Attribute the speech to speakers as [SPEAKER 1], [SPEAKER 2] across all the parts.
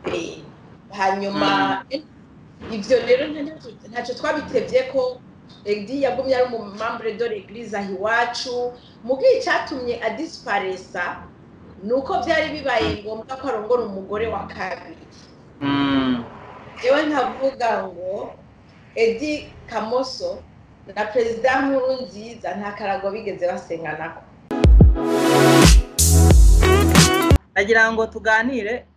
[SPEAKER 1] Eh, hanyuma ivyo rero ntacyo- ntacyo twabitevye ko edi yagumye ari umumambure de l'eglise aho iwacu mugihe icatumye adisiparesa ni uko byari bibaye ngombwa ko arongora umugore wa kabiri
[SPEAKER 2] Mm.
[SPEAKER 1] yewe nkavuga ngo edi kamoso na perezida nkuru nziza nta karago bigeze basenganako
[SPEAKER 2] nagira ngo tuganire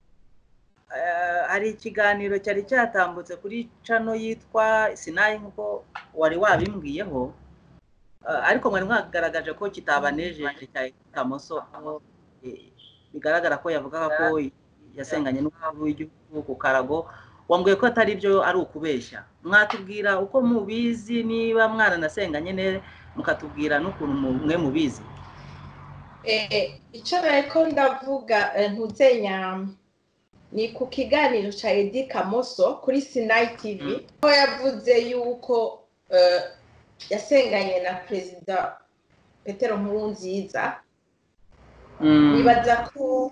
[SPEAKER 2] eh, hari ikiganiro cyari cyatambutse kuri cano yitwa sinayi nk'uko wari wabimbwiyeho Eh, ariko mwari mwagaragaje ko kitabanejeje cya kamoso aho eh, bigaragara ko yavugaga ko yasenganye n'umukuru w'igihugu ku karago wambwiye ko atari byo ari ukubeshya mwatubwira uko mubizi niba mwaranasenganye ne mukatubwira n'ukuntu mu- mwe mubizi
[SPEAKER 1] Eh, icyo nariko ndavuga eh, ntuzenya ni ku kiganiro ca edi kamoso kuri sinayi tv aho yavuze yuko eh, yasenganye na perezida petero nkurunziza
[SPEAKER 2] Mm.
[SPEAKER 1] nibaza ko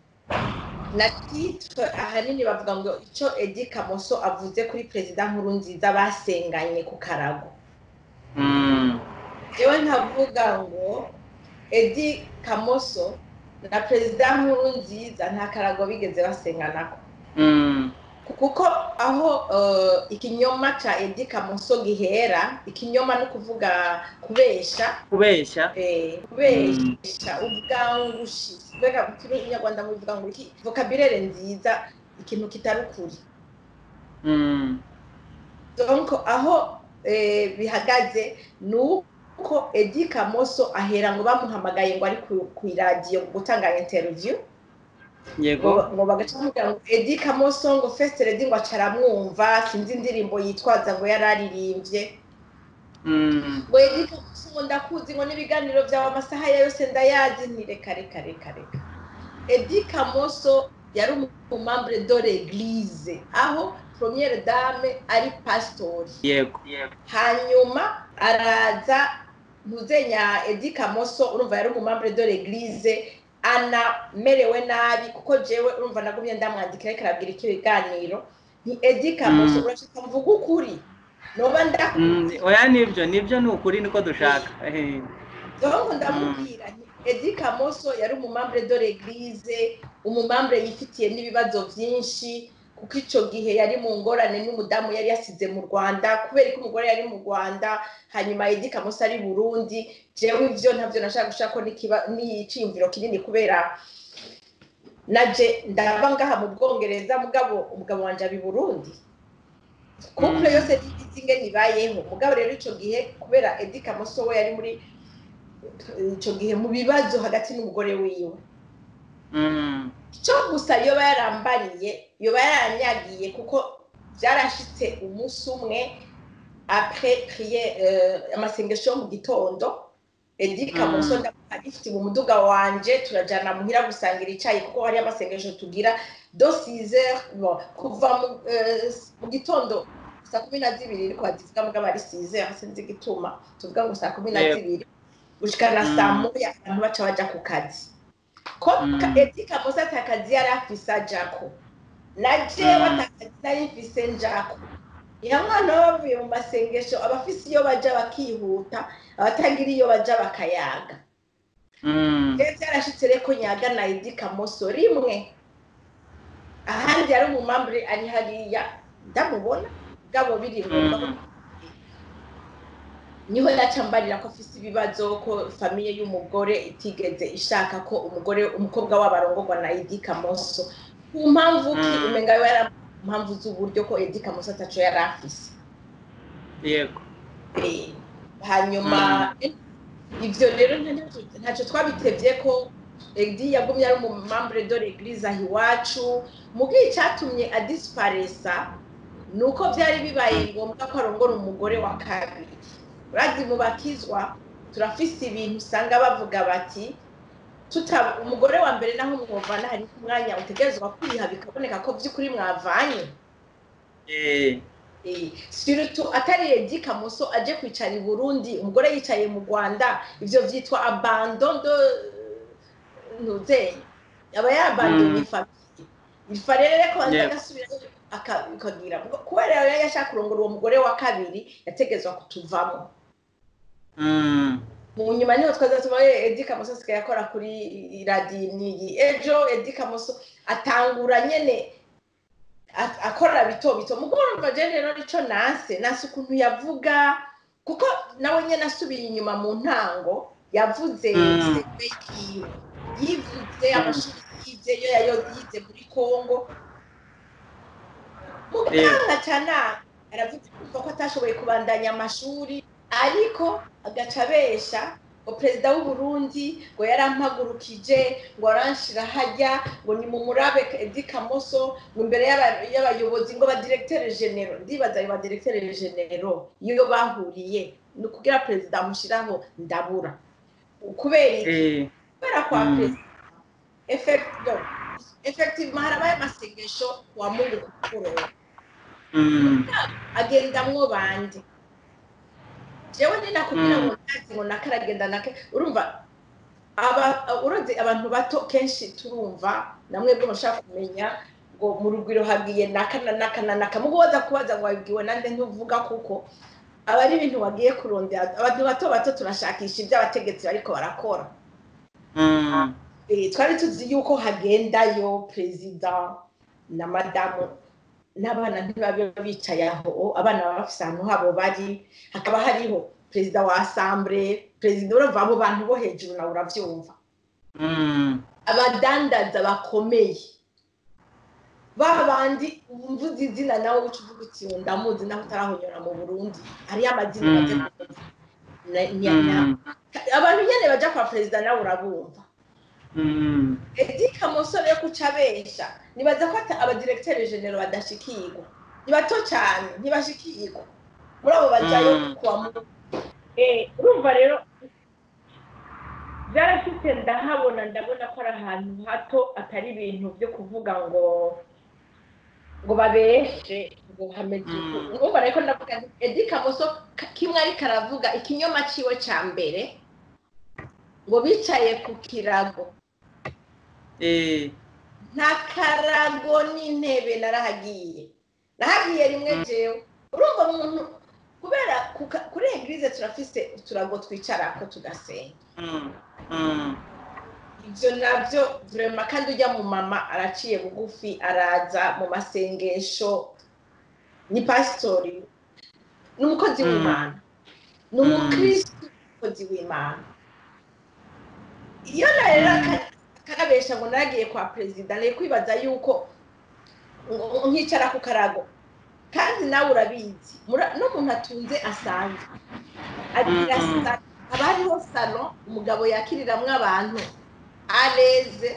[SPEAKER 1] na titre ahanini bavuga ngo icyo edi kamoso avuze kuri perezida nkurunziza basenganye ku karago
[SPEAKER 2] Mm.
[SPEAKER 1] yewe nkavuga ngo edi kamoso na perezida nkurunziza nta karago bigeze basenganako
[SPEAKER 2] Mm.
[SPEAKER 1] kuko aho eh, ikinyoma ca edi kamoso gihera ikinyoma ni ukuvuga kubesha
[SPEAKER 2] kubeshya
[SPEAKER 1] eh, kubesha ubwangushi mbega mu kinyarwanda mubivuga ngo iki vocabulaire nziza ikintu kitari ukuri
[SPEAKER 2] Mm.
[SPEAKER 1] donc aho eh, bihagaze ni uko edi kamoso ahera ngo bamuhamagaye ngo ari ku- ku iradiyo gutanga interview
[SPEAKER 2] yego
[SPEAKER 1] ngo ngo bagaca bamubwira ngo edi kamoso ngo first lady ngo aca aramwumva sinzi indirimbo yitwaza ngo yari aririmbye
[SPEAKER 2] Mm.
[SPEAKER 1] ngo edi kamoso ngo ndakuzi ngo n'ibiganiro byawe amasaha ya yose ndayazi nti reka reka reka reka edi kamoso yari umumambure de l'eglise aho premiere dame ari pasitori
[SPEAKER 2] yego
[SPEAKER 1] hanyuma araza ntuzenya edi kamoso urumva yari umumambure de l'eglise anamerewe nabi kuko jewe urumva nagumye ndamwandikira ariko arabwira icyo biganiro ni edi kamoso
[SPEAKER 2] Mm.
[SPEAKER 1] urashaka mvuga ukuri noba ndakuri
[SPEAKER 2] Mm, oya nibyo nibyo ni ukuri niko dushaka Eh,
[SPEAKER 1] donc ndamubwira nti edi kamoso yari umumambure de l'eglise umumambure yifitiye n'ibibazo byinshi kuko icyo gihe yari mu ngorane n'umudamu yari yasize mu rwanda kubera ko umugore yari mu rwanda hanyuma edi kamoso ari burundi jewe ivyo ntabyo nashaka gushaka ko n'ikiba- n'iciyumviro kinini kubera naje ndaba ngaha mu bwongereza mugabo umugabo wanje abi burundi couple
[SPEAKER 2] Mm.
[SPEAKER 1] yose ntibizi ingene ibayeho mugabo rero ico gihe kubera edi kamoso we yari muri ico gihe mu bibazo hagati n'umugore wiwe
[SPEAKER 2] mm,
[SPEAKER 1] cyo gusa yoba yarambariye yoba yaranyagiye kuko byarashitse umunsi umwe apres prier euh, amasengesho yo mu gitondo edi kamoso ndagifite mu muduga wanje turajana muhira gusangira icayi kuko hari amasengesho tugira do 6 heures bon, kuva mu, euh, mu gitondo saa kumi na zibiri ariko bazivuga mugabo ari 6 heures sinzi igituma tuvuga ngo saa kumi na
[SPEAKER 2] Yego.
[SPEAKER 1] zibiri gushika na saa
[SPEAKER 2] Mm.
[SPEAKER 1] moya abantu baca baja ku kazi ko
[SPEAKER 2] Mm.
[SPEAKER 1] ka- edi kamoso atakazi yari afise ajako na jewe
[SPEAKER 2] Mm.
[SPEAKER 1] atakazi nari mfise njako iyo mwana bavuye mu masengesho abafise iyo baja bakihuta abatagira iyo baja bakayaga
[SPEAKER 2] mm,
[SPEAKER 1] rero byarashitse rero ko nyaga na edi kamoso rimwe ahandi yari umumambure ari hariya ndamubona bwabo biri ngombwa ko
[SPEAKER 2] Mm.
[SPEAKER 1] niho yacambarira ko afise ibibazo ko famiye y'umugore itigeze ishaka ko umugore umukobwa wabo arongorwa na edi kamoso ku mpamvu ki
[SPEAKER 2] Mm.
[SPEAKER 1] umenga yo yari impamvu z'uburyo ko edi kamoso ataco yari afise
[SPEAKER 2] yego
[SPEAKER 1] Eh, hanyuma ivyo rero ntacyo- ntacyo twabitevye ko edi yagumye ari umumambure de l'eglise aho iwacu mugihe icatumye adisiparesa ni uko byari bibaye ngombwa ko arongora umugore wa kabiri urazi mu bakizwa turafise ibintu usanga bavuga bati tuta umugore wa mbere naho mwumvana hari umwanya utegerezwa kwiha bikaboneka ko by'ukuri mwavanye
[SPEAKER 2] Eh,
[SPEAKER 1] Eh, surtout atari edi kamoso aje kwicara i burundi umugore yicaye mu rwanda ivyo vyitwa abandon de ntuzenya aba yabandonye
[SPEAKER 2] Mm.
[SPEAKER 1] famiye ifa rero ko
[SPEAKER 2] Yego.
[SPEAKER 1] agasubira akagira kubera rero yashaka kurongora uwo mugore wa kabiri yategezwa kutuvamo
[SPEAKER 2] Mm.
[SPEAKER 1] mu nyuma niho twaza tuba edi kamoso asigaye akora kuri radiyo niyi ejo edi kamoso atangura nyene a- akora bito bito mugoroba je rero nico nase nase ukuntu yavuga kuko nawe nyene asubiye inyuma mu ntango yavuze
[SPEAKER 2] Mm.
[SPEAKER 1] sebe yiwe yivuze amashuri yize yo yayo yize muri kongo mu gutanga cyane aravuga ko atashoboye kubandanya amashuri ariko agaca abesha ngo perezida w'u Burundi ngo yarampagurukije ngo aranshira hajya ngo ni mu murabe edi kamoso ngo imbere y'aba- y'abayobozi ngo ba directeur genero ndibaza ayo ba directeur genero iyo bahuriye ni ukugira perezida amushyiraho ndabura kubera iki
[SPEAKER 2] Eh.
[SPEAKER 1] kubera kwa
[SPEAKER 2] Mm.
[SPEAKER 1] perezida effect- no, effectivement harabaye amasengesho wa mungu ku mugoroba
[SPEAKER 2] Mm.
[SPEAKER 1] agendamwo bande jewe ni nakubwira
[SPEAKER 2] Mm.
[SPEAKER 1] ngo ntazi ngo nakaragenda nake urumva aba uroze abantu bato kenshi turumva namwe bwo mushaka kumenya ngo mu rugwiro hagiye naka na naka na naka mugo waza kubaza ngo wabwiwe nande ntuvuga kuko aba ari ibintu wagiye kurondera abantu bato bato turashakisha ibyo abategetsi bariko barakora
[SPEAKER 2] Mm.
[SPEAKER 1] Eh, twari tuzi yuko hagendayo perezida na madamu n'abana ntibabe bicaye aho abana baba bafise ahantu habo bari hakaba hariho perezida wa asambure perezida urumva abo bantu bo hejuru nawe uravyumva
[SPEAKER 2] Mm.
[SPEAKER 1] abadandaza bakomeye ba bandi mvuze izina nawe uca uvuga uti "Uyu ndamuzi naho utarahonyora mu burundi hariyo amazina
[SPEAKER 2] Mm.
[SPEAKER 1] baje kuvuga. Na- nya- nya-
[SPEAKER 2] Mm.
[SPEAKER 1] abantu nyene baja kwa perezida nawe urabumva
[SPEAKER 2] Mm.
[SPEAKER 1] edi kamusore yo kuca abesha nibaza ko ata- abadiregiteri genero badashikirwa ni bato cyane ntibashikirwa muri abo bajayo
[SPEAKER 2] Mm.
[SPEAKER 1] kuwa mu Eh, urumva rero byarashitse ndahabona ndabona ko ari ahantu hato atari ibintu byo kuvuga ngo ngo babeshe ngo hameze uku
[SPEAKER 2] Mm.
[SPEAKER 1] urumva rero ko ndavuga nti edi kamoso ka- kimwe ariko aravuga ikinyoma ciwe ca mbere ngo bicaye ku kirago
[SPEAKER 2] Eh.
[SPEAKER 1] nta karago n'intebe narahagiye nahagiye rimwe jewe urumva umuntu kubera kuka- kuri egirize turafise uturago twicarako tugasenga
[SPEAKER 2] Mm. Mm.
[SPEAKER 1] ibyo nabyo vrema kandi ujya mu mama araciye bugufi araza mu masengesho ni pasitori ni umukozi
[SPEAKER 2] Mm.
[SPEAKER 1] w'imana ni umukristu umukozi w'imana iyo rero aka- akarabesha ngo naragiye kwa perezida nari kwibaza yuko ngo- nkicara ku karago kandi nawe urabizi mura- n'umuntu atunze asanzwe agira
[SPEAKER 2] Mm.
[SPEAKER 1] salo haba hariho salo umugabo yakiriramwo abantu areze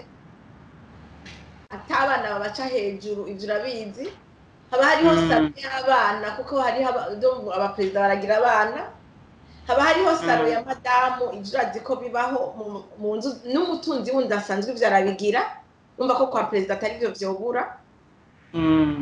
[SPEAKER 1] atabana babaca hejuru ibyo urabizi haba hariho
[SPEAKER 2] Mm.
[SPEAKER 1] salo y'abana kuko hariho aba- ndumva abaperezida baragira abana haba hariho salo
[SPEAKER 2] Mm.
[SPEAKER 1] ya madamu ibyo urazi ko bibaho mu- mu nzu n'umutunzi wundi asanzwe ibyo arabigira numva ko kwa perezida atari byo vyobura
[SPEAKER 2] Mm.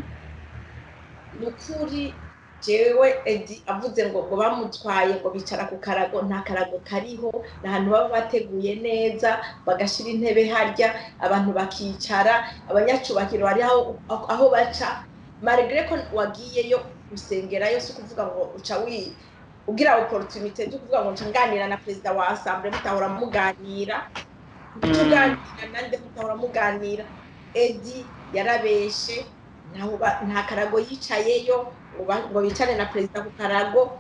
[SPEAKER 1] ni ukuri jewe edi avuze ngo ngo bamutwaye ngo bicara ku karago nta karago kariho ni ahantu baba bateguye neza bagashira intebe harya abantu bakicara abanyacubahiro hari aho, aho baca marigre ko wagiyeyo gusengerayo si ukuvuga ngo uca wi ugira opportunité zo kuvuga ngo nca nganira na perezida wa assemblée mutahora muganira tuganira nande mutahora muganira edi yarabeshe ntaho ba- nta karago yicayeyo ngo ba- ngo bicane na perezida ku karago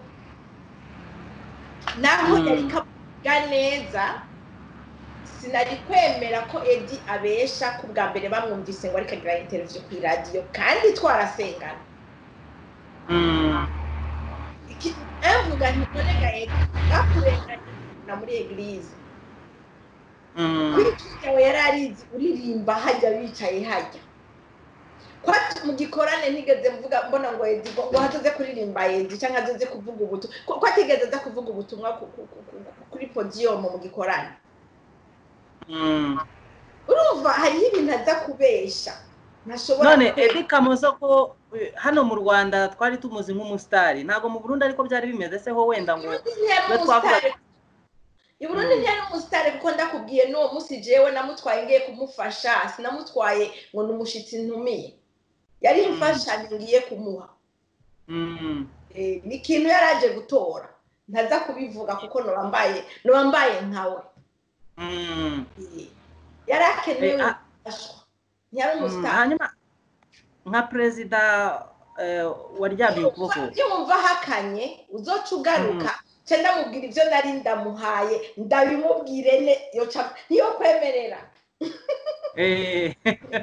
[SPEAKER 1] naho
[SPEAKER 2] Mm.
[SPEAKER 1] yari kavuga neza sinari kwemera ko edi abesha ko bwa mbere bamwumvise ngo ariko agira interview ku iradiyo kandi twarasengana
[SPEAKER 2] Mm.
[SPEAKER 1] Iki- avuga nti nonega edi bakurenganye na muri eglise
[SPEAKER 2] Mm.
[SPEAKER 1] kwica yawe yari arizi uririmba hajya bicaye hajya kwati mu gikorane ntigeze mvuga mbona ngo edi ngo ngo hataze kuririmba edi cyangwa azoze kuvuga ubutumwa ko ko atigeze aza kuvuga ubutumwa ku- ku- ku- ku- kuri podiyomu mu gikorane
[SPEAKER 2] Mm.
[SPEAKER 1] urumva hariho ibintu aza kubesha ntashobora
[SPEAKER 2] none
[SPEAKER 1] kubesha.
[SPEAKER 2] edi kamoso ko eh, hano mu rwanda twari tumuzi nk'umusitari ntabwo mu burundi ariko byari bimeze se ho wenda ngo
[SPEAKER 1] Uburundi ntiyari
[SPEAKER 2] Twe twavuga-
[SPEAKER 1] umusitari. i burundi ntiyari umusitari kuko ndakubwiye n'uwo munsi jewe namutwaye ngiye kumufasha sinamutwaye ngo ni umushitsi ntumiye yari
[SPEAKER 2] Mm.
[SPEAKER 1] imfashanyo ngiye kumuha
[SPEAKER 2] Mm.
[SPEAKER 1] Eh, ni ikintu yari aje gutora ntaza kubivuga kuko nobambaye nobambaye nkawe
[SPEAKER 2] Mm.
[SPEAKER 1] Eh, yari akenewe
[SPEAKER 2] Eh, ah.
[SPEAKER 1] gufashwa ntiyari
[SPEAKER 2] Mm,
[SPEAKER 1] umusitari
[SPEAKER 2] hanyuma nka perezida eh, waryamiye ukuboko
[SPEAKER 1] yumva ahakanye uzoca ugaruka nce ndamubwira ibyo nari ndamuhaye ndabimubwire ne yoca niyo kwemerera
[SPEAKER 2] Eh,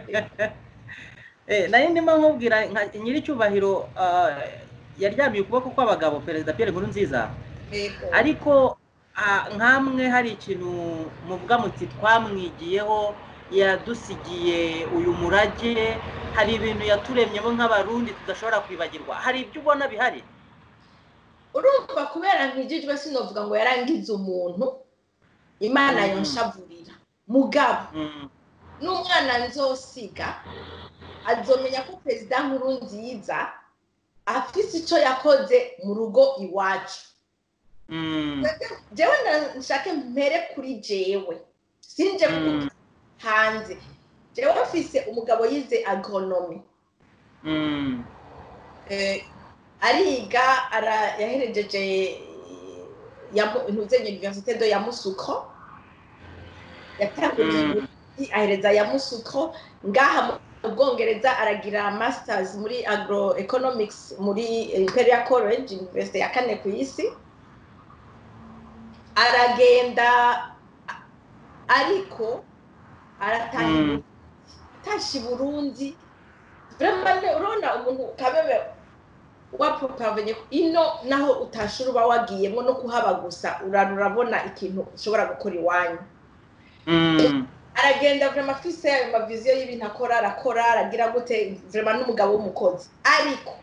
[SPEAKER 2] eh, nari ndimo nkubwira nka nyiricyubahiro ah, yaryamiye ukuboko kw'abagabo perezida Pierre Nkurunziza
[SPEAKER 1] Yego.
[SPEAKER 2] ariko ah, nkamwe hari ikintu muvuga muti twamwigiyeho yadusigiye uyu murage hari ibintu yaturemyemo nk'abarundi tudashobora kwibagirwa hari ibyo ubona bihari
[SPEAKER 1] urumva kubera nkijijwe sinovuga ngo yarangize umuntu imana
[SPEAKER 2] Mm.
[SPEAKER 1] yonshavurira mugabo
[SPEAKER 2] Mm,
[SPEAKER 1] n'umwana nzosiga azomenya ko perezida nkuru nziza afise icyo yakoze mu rugo iwacu
[SPEAKER 2] mm,
[SPEAKER 1] jewe na- nshake mpere kuri jewe sinje
[SPEAKER 2] Mm.
[SPEAKER 1] kuvuga hanze jewe mfise umugabo yize agronomi
[SPEAKER 2] mm,
[SPEAKER 1] eh, ariga ara yaherejeje ntuzenye universite do ya musuko yatanguje
[SPEAKER 2] Mm.
[SPEAKER 1] ubuvuzi, ahereza ya musuko ngaha mu bwongereza aragira masters muri agroeconomics muri imperial college university ya kane ku isi aragenda a- ariko arataha
[SPEAKER 2] Mm.
[SPEAKER 1] i- atashe i burundi vraiment ne- urabona umuntu kabebe wapropavenye ino naho utashura uba wagiyemo no kuhaba gusa urara urabona ikintu ushobora gukora iwanyu
[SPEAKER 2] mm,
[SPEAKER 1] aragenda vraiment afise ayo maviziyo y'ibintu akora arakora aragira gute vraiment n'umugabo w'umukozi ariko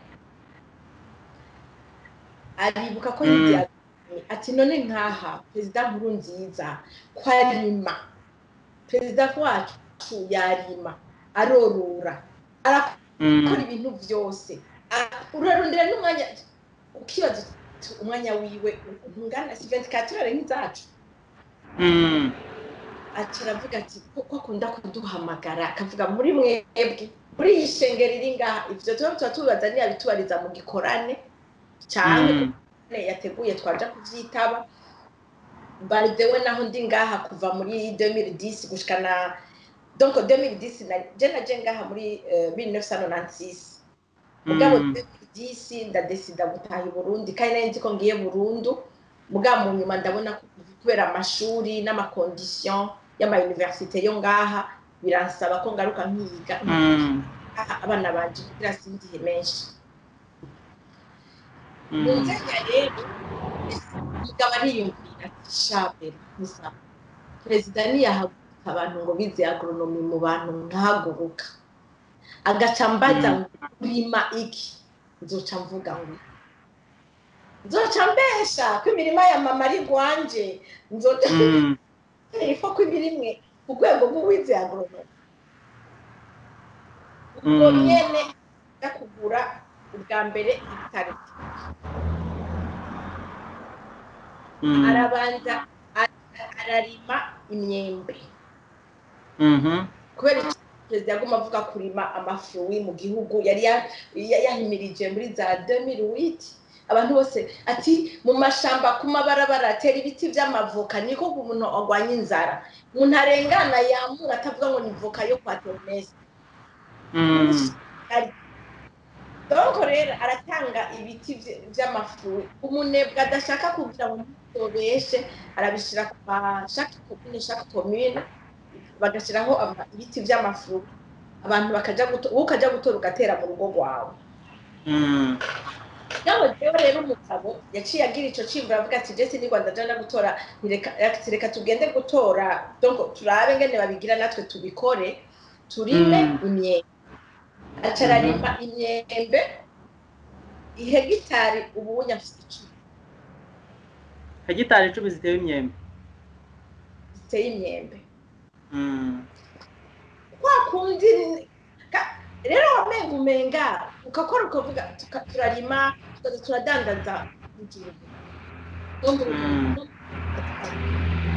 [SPEAKER 1] aribuka ko
[SPEAKER 2] Mm.
[SPEAKER 1] yigiye ati none nkaha perezida nkuru nziza ko arima perezida wacu yarima arorora arakora
[SPEAKER 2] mm,
[SPEAKER 1] ibintu byose Ah, urarondera n'umwanya ukibaza uti umwanya wiwe ntungana si 24 heures nk'izacu
[SPEAKER 2] mm,
[SPEAKER 1] aca aravuga ati kuko akunda kuduhamagara akavuga muri mwebwe muri iyi shengero iri ngaha ivyo tuba tuba tubibaza ntiyabitubariza mu gikorane canke
[SPEAKER 2] mm,
[SPEAKER 1] ne yateguye twaja kuvyitaba baridewe naho ndi ngaha kuva muri 2010 gushika na donc 2010 na je naje ngaha muri eh, 1996 mugabo
[SPEAKER 2] mm,
[SPEAKER 1] 2010 ndadesida gutaha i burundi kandi nari nzi ko ngiye burundu mugabo mu nyuma ndabona ko kubera amashuri n'amakondisiyo y'amayuniversite yo ngaha biransaba ko ngaruka nkiga
[SPEAKER 2] mm,
[SPEAKER 1] Aha, abana banje kugira sindihe menshi
[SPEAKER 2] mm.
[SPEAKER 1] mu nzenya rero umugabo ariyumvira ati shabera gusa perezida ntiyahaguruka abantu ngo bize agronomi mu bantu nkahaguruka agaca mbaza ngo urima iki nzoca mvuga ngo nzoca mbesha ko imirima ya mama ari rwanje nzoca
[SPEAKER 2] Mm,
[SPEAKER 1] ifo ko ibirimwe ku rwego rw'uwize agronomi ubwo
[SPEAKER 2] Mm.
[SPEAKER 1] nyene ajya kugura ubwa mbere ibitaro
[SPEAKER 2] mm,
[SPEAKER 1] arabanza ara- ararima imyembe
[SPEAKER 2] mhm,
[SPEAKER 1] kubera iki perezida yaguma avuga kurima amafuwi mu gihugu yari ya- ya- yahimirije muri za 2008 abantu bose ati mu mashamba ku mabarabara atera ibiti by'amavoka niko umuntu arwanya inzara umuntu arengana yamura atavuga ngo ni voka yo kwa Theoneste
[SPEAKER 2] mm,
[SPEAKER 1] donko rero aratanga ibiti vy- vy'amafuwi umunebwe adashaka kugira ngo ntitobeshe arabishira kwa chaque commune chaque commune bagashiraho ama- ibiti vy'amafuwi abantu bakaja guto- wowe ukaja gutora ugatera mu rugo rwawe
[SPEAKER 2] mm,
[SPEAKER 1] yaho jewe rero umugabo yaciye agira ico cimvura avuga ati jesi ni rwanda jana gutora ntireka ati reka tugende gutora donc turabe ngene babigira natwe tubikore turime
[SPEAKER 2] Mm.
[SPEAKER 1] imyembe aca ararima imyembe ihegitari ubunya afite icumi
[SPEAKER 2] hegitari icumi zitewe imyembe
[SPEAKER 1] ziteye imyembe
[SPEAKER 2] Mm,
[SPEAKER 1] kwa kundi ka- rero wamenga umenga ukakora ukavuga tuka- turarima tukaza turadandaza mu gihugu no mu
[SPEAKER 2] Mm.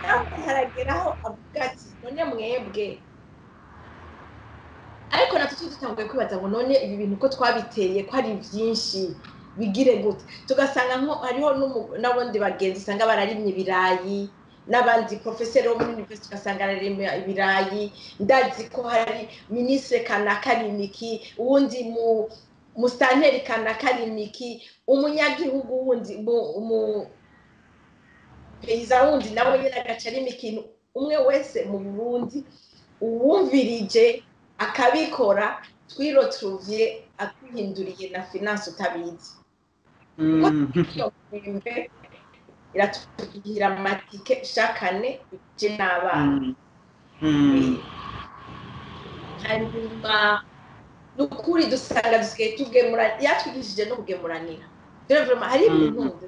[SPEAKER 1] nawe harageraho avuga ati none mwebwe ariko natwe tuba dutanguye kwibaza ngo none ibi bintu ko twabiteye ko ari byinshi bigire gute tugasanga nko hariho n'umu- n'abundi bagenzi usanga bararimye ibirayi n'abandi porofeseri bo muri university ugasanga ararimye ibirayi ndazi ko hari minisitiri kanaka arimiki uwundi mu musitanteri kanaka arimiki umunyagihugu wundi mu- mu peyiza wundi nawe nyine agaca arimo ikintu umwe wese mu burundi uwumvirije akabikora twiroturuviye akuhinduriye na finance utabizi
[SPEAKER 2] Mm.
[SPEAKER 1] iyo mwembe iratubwira amatike shakane je n'abana
[SPEAKER 2] Mm. Mm.
[SPEAKER 1] hanyuma ni ukuri dusanga dusigaye tugemura yatwigishije no kugemuranira rero vraiment hari
[SPEAKER 2] Mm.
[SPEAKER 1] ibintu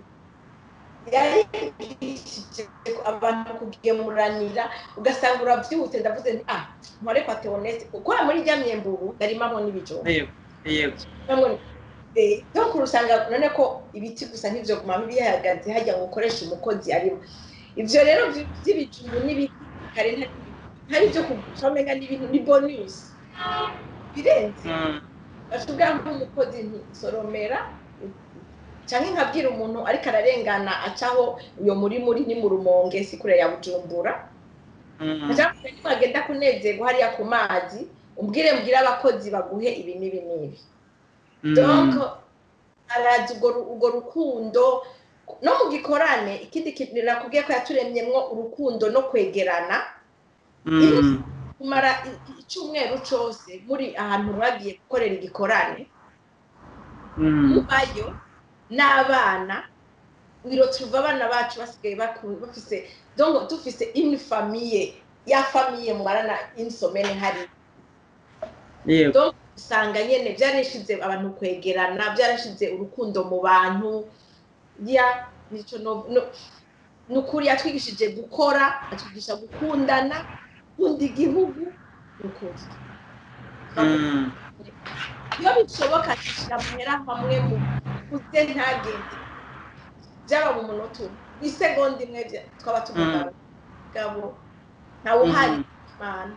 [SPEAKER 1] yarigishije abantu kugemuranira ugasanga urabyihute ndavuze nti ah mpore kwa teonese kuko muri rya myemburu yarimamo n'ibijumba
[SPEAKER 2] yego yego
[SPEAKER 1] Bamwe- eh, donc urusanga none ko ibiti gusa nk'ivyo guma bihagaze hajya ngo ukoreshe umukozi arimo ivyo rero vy- vy'ibijumbu n'ibiti kare ntari ntari vyo kumenga n'ibintu ni bonus birenze
[SPEAKER 2] Mm.
[SPEAKER 1] bashobora nk'umukozi ntisoromera canke nkabwira umuntu ariko ararengana acaho uyo muri muri ni mu rumonge si kure ya bujumbura
[SPEAKER 2] Mm.
[SPEAKER 1] cyangwa se wagenda kunezerwa hariya ku mazi umbwire mbwire abakozi baguhe ibi n'ibi n'ibi
[SPEAKER 2] Mm.
[SPEAKER 1] donc arazi urwo ru- urwo rukundo no mu gikorane ikindi kintu nakubwiye ko yaturemyemwo urukundo no kwegerana
[SPEAKER 2] Mm.
[SPEAKER 1] kumara i- i- icyumweru cyose muri ahantu mwagiye gukorera igikorane
[SPEAKER 2] Mm.
[SPEAKER 1] mubayo n'abana wiro tuva abana bacu basigaye baku- bafise donc dufise une famille ya famille mubarana insomene hari
[SPEAKER 2] yego
[SPEAKER 1] donc usanga nyene byarashize abantu kwegerana byarashize urukundo mu bantu ya nico no, no ni ukuri yatwigishije gukora atwigisha gukundana gukunda igihugu ni ukuri
[SPEAKER 2] Mm.
[SPEAKER 1] iyo bishoboka dushyira amahera hamwe mu kuze ntagende byaba mu munota umwe isegonda imwe bya- twaba tugomba gabo ntawe uhari
[SPEAKER 2] Mhm.
[SPEAKER 1] imana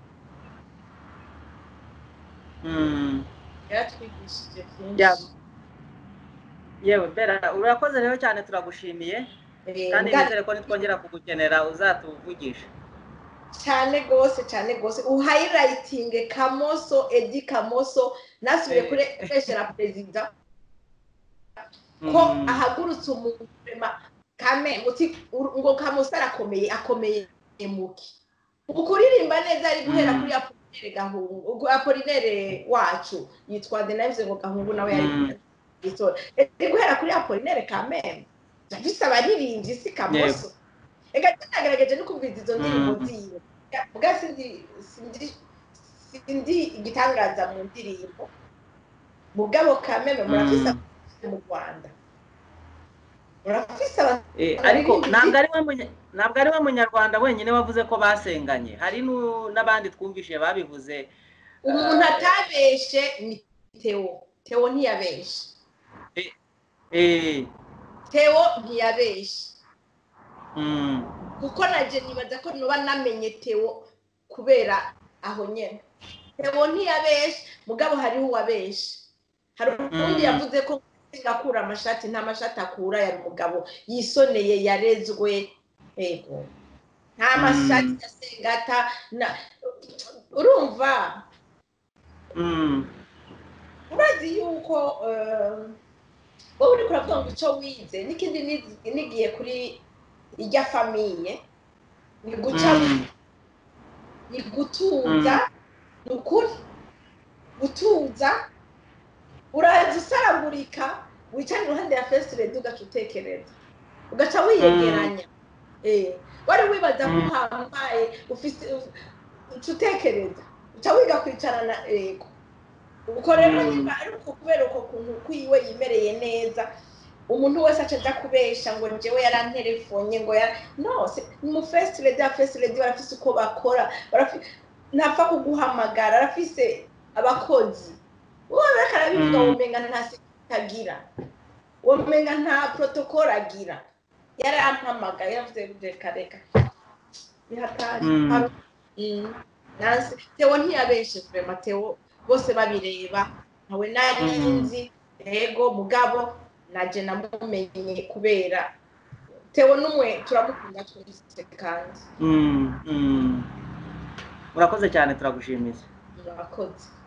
[SPEAKER 2] Mm.
[SPEAKER 1] yaratwigishije
[SPEAKER 2] Ya.
[SPEAKER 1] byinshi
[SPEAKER 2] yewe bera urakoze rero cyane turagushimiye
[SPEAKER 1] Eh,
[SPEAKER 2] kandi
[SPEAKER 1] nga-
[SPEAKER 2] nizere ko nitwongera kugukenera uzatuvugisha
[SPEAKER 1] cyane rwose cyane rwose uhayilayitinge kamoso edi kamoso nasubiye
[SPEAKER 2] Eh.
[SPEAKER 1] kuri kweshera perezida ko
[SPEAKER 2] Mm.
[SPEAKER 1] ahagurutse umuntu rema kame uti ur- ngo kamoso arakomeye akomeye muki ukuririmba neza ari guhera
[SPEAKER 2] Mm.
[SPEAKER 1] kuri apolinere gahungu ubwo apolinere wacu yitwa denayize ngo gahungu nawe yari
[SPEAKER 2] Mm.
[SPEAKER 1] itora ari guhera kuri apolinere kameme ndabise abaririmbyi si kamoso ega nagerageje no kumviriza izo ndirimbo
[SPEAKER 2] Mm.
[SPEAKER 1] ziwe bwa sindi sindi sindi igitangaza mu ndirimbo mugabo kameme murafise
[SPEAKER 2] Mm.
[SPEAKER 1] abahanzi mu rwanda murafise aba-
[SPEAKER 2] Eh, ariko ntabwo ari we munya- ntabwo ari we munyarwanda wenyine wavuze ko basenganye hari nu- n'abandi twumvise babivuze
[SPEAKER 1] umuntu atabeshe ni teo teo ntiyabeshe
[SPEAKER 2] Eh,
[SPEAKER 1] teo ntiyabeshe
[SPEAKER 2] mm.
[SPEAKER 1] kuko naje nibaza ko nuba namenye teo kubera aho nyene teo ntiyabeshe mugabo hariho uwabeshe hari uwundi
[SPEAKER 2] Mm.
[SPEAKER 1] yavuze ko akura amashati nta mashati akura yari umugabo yisoneye yarezwe ego nta
[SPEAKER 2] Mm.
[SPEAKER 1] mashati ya sengata na- urumva
[SPEAKER 2] Mm.
[SPEAKER 1] urazi yuko eh, wowe uriko uravuga ngo icyo wize n'ikindi nizi- nigiye kuri irya famiye ni guca
[SPEAKER 2] Mm.
[SPEAKER 1] ni gutuza ni ukuri gutuza uraza usaragurika wicara iruhande ya fesiredi ugaca utekereza ugaca wiyegeranya Eh, wari wibaza ko
[SPEAKER 2] Mm.
[SPEAKER 1] uhambaye ufise uca utekereza uca wiga kwicarana yego uko rero
[SPEAKER 2] Mm.
[SPEAKER 1] niba ari uko kubera uko kuntu kwiwe yimereye neza umuntu wese aca aja kubesha ngo njyewe yaranterefonye ngo yara no se- ni mu fesiredi ya fesiredi barafise uko bakora barafi- ntapfa kuguhamagara arafise abakozi wowe reka arabivuga
[SPEAKER 2] Mm.
[SPEAKER 1] womenga nta sekirite agira womenga nta protokole agira yarampamagaye yaravuze reka reka bihatari
[SPEAKER 2] Mm.
[SPEAKER 1] Hari- Mm. Nansi Theo ntiyabeshe vrema Theo bose babireba ntawe nari
[SPEAKER 2] Mm.
[SPEAKER 1] nzi ego mugabo naje namumenye kubera Theo n'umwe turamukunda twese kandi
[SPEAKER 2] Mm, mm. urakoze cyane turagushimiye
[SPEAKER 1] murakoze